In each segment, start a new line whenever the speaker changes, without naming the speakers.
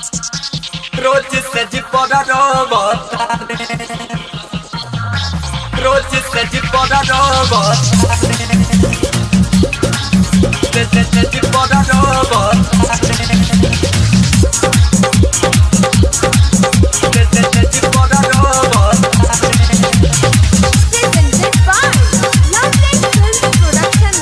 रोज सज पर रोबतारे रोज सज पर रोबतारे सज सज पर रोबतारे सज सज पर रोबतारे
Presented by Lovely Film Production.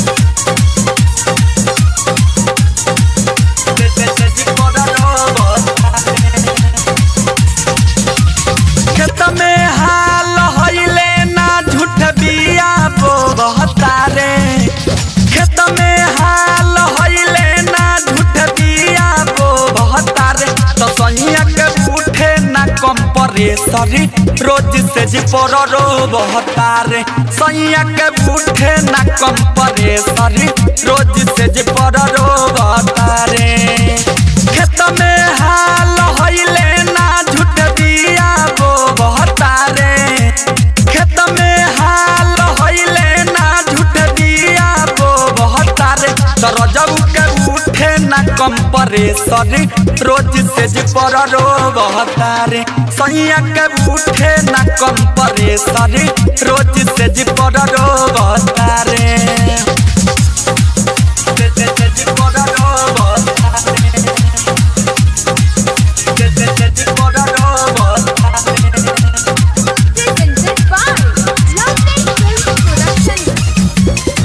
खेत में हाल हईले ना झूठ बिया बो बहतारे खेत में हाल हईले ना झूठ बिया बो बहतारे तो सैया के उठे ना कम परेशरी रोज से जी पर रो बहतारे सैया के उठे ना कम परेशरी रोज से जी पर रो बहतारे खेत में हाल हईले ना झूठ दिया वो बहतारे खेत में हाल हईले ना झूठ दिया वो बहतारे तर जब के उठे ना कम परेशरी रोज से जी पर रो बहतारे सैया के उठे ना कम परेशरी रोज से जी पर रो बहतारे से से से जी पर रो बहतारे
Presented by Lovely Film Production.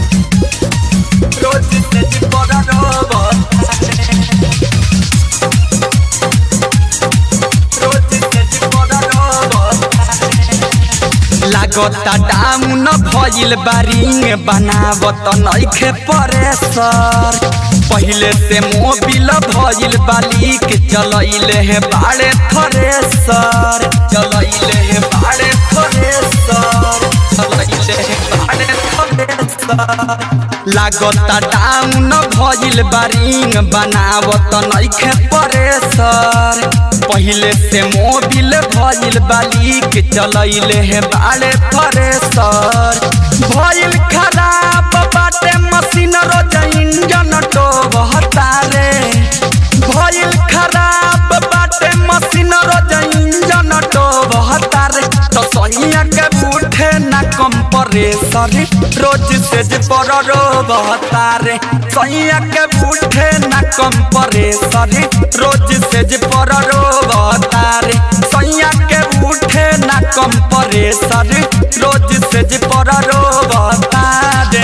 लागता डाउन भइल बारिंग बनावत नइखे परेसर पहिले से मोबिल भइल बालिक चलैले हे बाड़े थरेसर चलैले हे बाड़े थरेसर चलैले हे बाड़े थरेसर लागता डाउन भइल बारिंग बनावत नइखे परेसर पहिले से मोबिल भइल बालिक चलैले हे बाड़े थरेसर भइल खराब बाटे मशीन रोज इंजन टो बहतारे भइल खराब बाटे मशीन रोज इंजन टो बहतारे तो सैया के उठे ना कम परेशरी रोज से जे पर रो बहतारे सैया के उठे ना कम परेशरी रोज से जे पर रो बहतारे सैया के उठे ना कम परेशरी रोज से जे पर रो बहतारे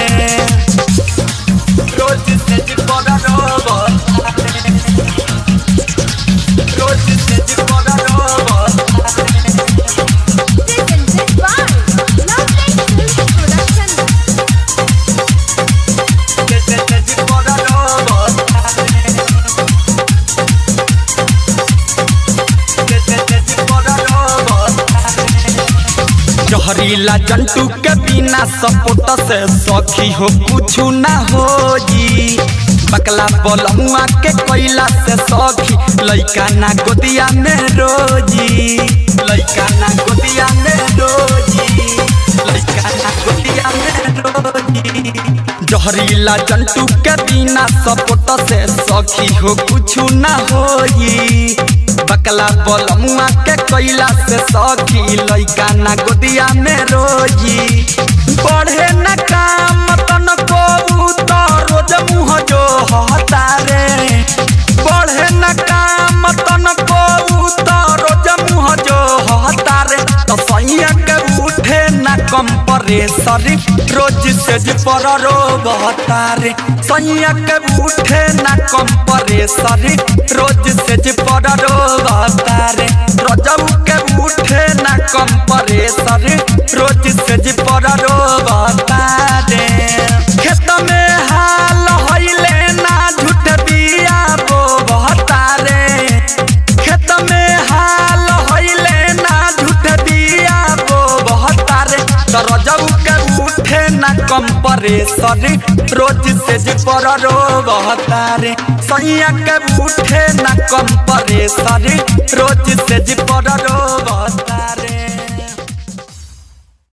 रोज से जे पर रो बहतारे रोज से जे पर रो बहतारे
Presented by Lovely Film Production.
जहरीला जंतु के बिना सपोर्ट से सखी हो कुछ ना हो जी बकला बलमुआ के कोयला से सखी लइका ना गोदिया में रोजी लइका ना गोदिया में रोजी लइका ना गोदिया में रोजी जहरीला जंतु के बिना सपोर्ट से सखी हो कुछ ना होई बकला बलमुआ के कोयला से सखी लइका ना गोदिया में रोजी बढ़े न काम तन को तो रोज मुँह जो हतारे बढ़े न काम तन को तो रोज मुँह जो हतारे तो सैया के उठे न कम परेशरी रोज से जी पर रो बहतारे सैया के उठे न कम परेशरी रोज से जी पर रो बहतारे रजब के उठे न कम परेशरी रोज से जी पर रो बहतारे खेत में हाल हईले ना झूठ बिया बो बहतारे खेत में हाल हईले ना झूठ बिया बो बहतारे तर जब के उठे ना कम परेशरी रोज से जी पर रो बहतारे सैया के उठे ना कम परेशरी रोज से जी पर रो बहतारे